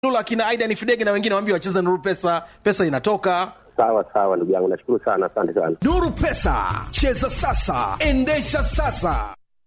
Lula akina Aidan Fidege na wengine waambie wacheze Nuru Pesa, pesa inatoka. Sawa sawa, ndugu yangu, nashukuru sana, asante sana. Nuru Pesa, cheza sasa, endesha sasa.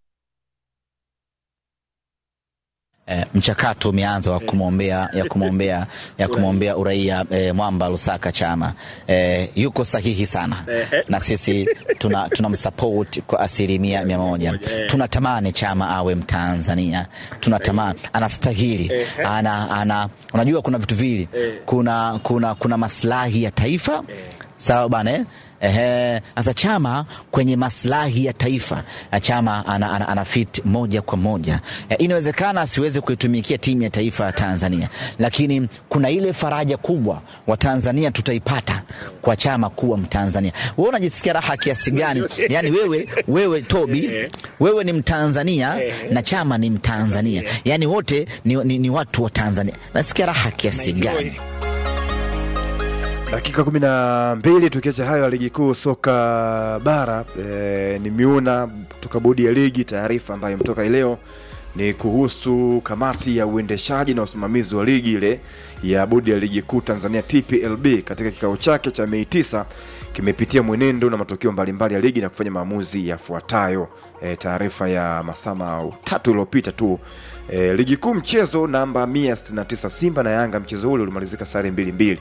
E, mchakato umeanza wa kumwombea ya kumwombea ya kumwombea uraia e, Mwamba Lusaka Chama e, yuko sahihi sana na sisi tuna tunamsupport kwa asilimia mia moja. Tunatamani Chama awe Mtanzania, tunatamani anastahili, ana, ana unajua kuna vitu vili, kuna, kuna, kuna maslahi ya taifa sawa bana eh? Ehe, sasa Chama kwenye maslahi ya taifa Chama ana, ana, ana fit moja kwa moja e, inawezekana asiweze kuitumikia timu ya taifa ya Tanzania, lakini kuna ile faraja kubwa wa Tanzania tutaipata kwa Chama kuwa Mtanzania. Wewe unajisikia raha kiasi gani? Yani wewe, wewe Tobi, wewe ni Mtanzania na Chama ni Mtanzania, yani wote ni, ni, ni watu wa Tanzania. Nasikia raha kiasi gani? dakika kumi na mbili tukiacha hayo ya ligi kuu soka bara e, nimeona kutoka bodi ya ligi taarifa ambayo imetoka leo ni kuhusu kamati ya uendeshaji na usimamizi wa ligi ile ya bodi ya ligi kuu tanzania tplb katika kikao chake cha mei tisa kimepitia mwenendo na matokeo mbalimbali ya ligi na kufanya maamuzi yafuatayo e, taarifa ya masaa matatu iliyopita tu e, ligi kuu mchezo namba 169 simba na yanga mchezo ule ulimalizika sare mbili mbili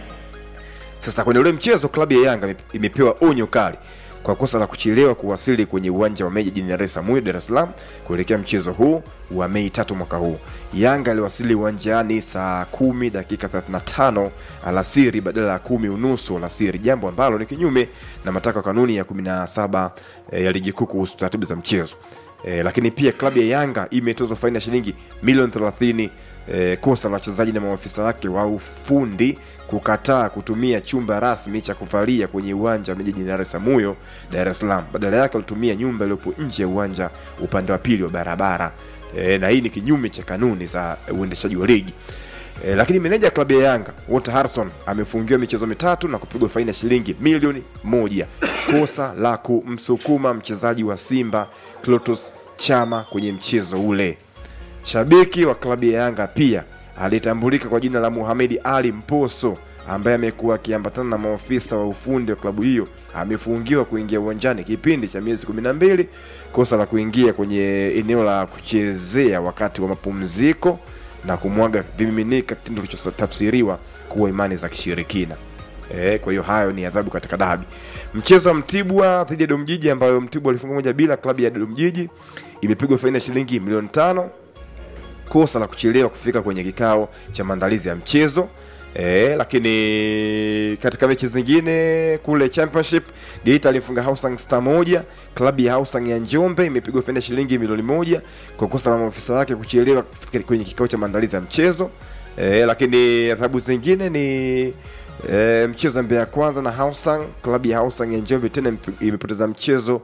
sasa kwenye ule mchezo klabu ya Yanga imepewa onyo kali kwa kosa la kuchelewa kuwasili kwenye uwanja wa Meja jijini Dar es Salaam, Dar es Salaam kuelekea mchezo huu wa Mei tatu mwaka huu. Yanga aliwasili uwanjani saa kumi dakika 35 alasiri badala ya kumi unusu alasiri, jambo ambalo ni kinyume na matakwa kanuni ya 17 eh, ya ligi kuu kuhusu taratibu za mchezo. Eh, lakini pia klabu ya Yanga imetozwa faini ya shilingi milioni 30 eh, kosa la wachezaji na maafisa wake wa ufundi kukataa kutumia chumba rasmi cha kuvalia kwenye uwanja wa jijini Dar es Salaam huyo Dar es Salaam. Badala yake walitumia nyumba iliyopo nje ya uwanja upande wa pili wa barabara e, na hii ni kinyume cha kanuni za uendeshaji wa ligi. E, lakini meneja klabu ya Yanga Walter Harrison amefungiwa michezo mitatu na kupigwa faini ya shilingi milioni moja kosa la kumsukuma mchezaji wa Simba Clatous Chama kwenye mchezo ule. Shabiki wa klabu ya Yanga pia alitambulika kwa jina la Muhamedi Ali Mposo ambaye amekuwa akiambatana na maofisa wa ufundi wa klabu hiyo amefungiwa kuingia uwanjani kipindi cha miezi kumi na mbili kosa la kuingia kwenye eneo la kuchezea wakati wa mapumziko na kumwaga vimiminika, kitendo kilichotafsiriwa kuwa imani za kishirikina. E, kwa hiyo hayo ni adhabu katika dabi. Mchezo wa Mtibwa dhidi ya Domjiji ambayo Mtibwa alifunga moja bila, klabu ya Domjiji imepigwa faini ya shilingi milioni tano kosa la kuchelewa kufika kwenye kikao cha maandalizi ya mchezo e, lakini katika mechi zingine kule championship Geita alimfunga Hausung Star moja. Klabu ya Hausung ya Njombe imepigwa faini ya shilingi milioni moja kwa kosa la maafisa wake kuchelewa kufika kwenye kikao cha maandalizi ya mchezo e, lakini adhabu zingine ni e, mchezo Mbeya kwanza na Hausung. Klabu ya Hausung ya Njombe tena imepoteza mchezo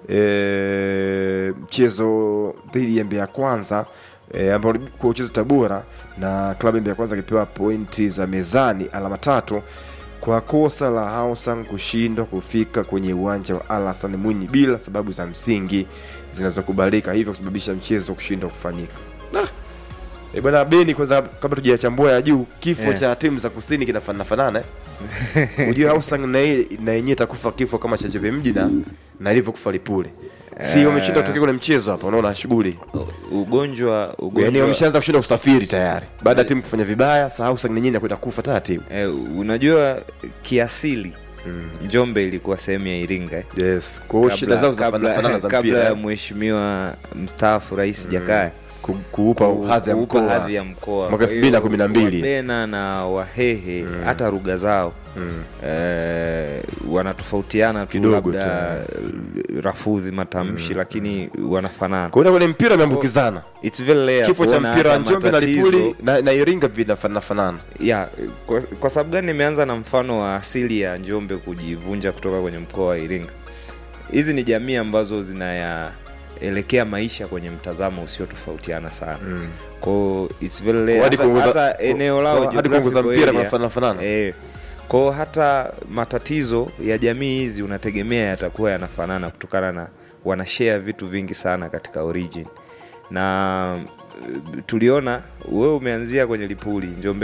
e, mchezo dhidi ya Mbeya kwanza e, ambao kwa uchezo Tabora na klabu ya kwanza akipewa pointi za mezani alama tatu kwa kosa la Hausung kushindwa kufika kwenye uwanja wa Al Hassan Mwinyi bila sababu za msingi zinazokubalika, hivyo kusababisha mchezo kushindwa kufanyika. Nah. E bwana Beni, kwanza kabla tujachambua ya juu, kifo Yeah. cha timu za kusini kinafanana fanana eh? Unajua Hausung na yeye na yenyewe itakufa kifo kama cha Jebe Mji na na ilivyokufa Lipule. Si Eh. wameshinda kutokea kwenye mchezo hapa, unaona shughuli. ugonjwa Yaani ugonjwa wameshaanza kushinda usafiri tayari. Baada ya timu kufanya vibaya, sasa Hausung na yenyewe inakwenda kufa taratibu. eh, unajua kiasili Njombe ilikuwa sehemu ya Iringa eh. Yes. Kwa hiyo shida zao zinafanana fanana za kabla ya mpira. mheshimiwa mstaafu Rais Jakaya Ku- Kuupa ku- hadhi ya kuupa mkoa. hadhi ya mkoa Mwaka Kwa hiyo 2012. Wabena na Wahehe hata lugha zao eh, wanatofautiana tu Kidogo labda rafudhi matamshi lakini wanafanana Kwa hiyo kwenye mpira imeambukizana. It's very rare Kifo cha kuona mpira wa hata Njombe na matatizo- Lipuli na, na Iringa vinafanana fanana. ya kwa, kwa sababu gani nimeanza na mfano wa asili ya Njombe kujivunja kutoka kwenye mkoa wa Iringa? Hizi ni jamii ambazo zinayaelekea maisha kwenye mtazamo usiotofautiana sana mm. kwao it's very rare. Hadi Hata, kuongoza- hata eneo lao hadi kuongoza geographical mpira area, kunafanana fanana. eh, kwao hata matatizo ya jamii hizi unategemea yatakuwa yanafanana kutokana na wanashare vitu vingi sana katika origin na tuliona wewe umeanzia kwenye Lipuli Njombe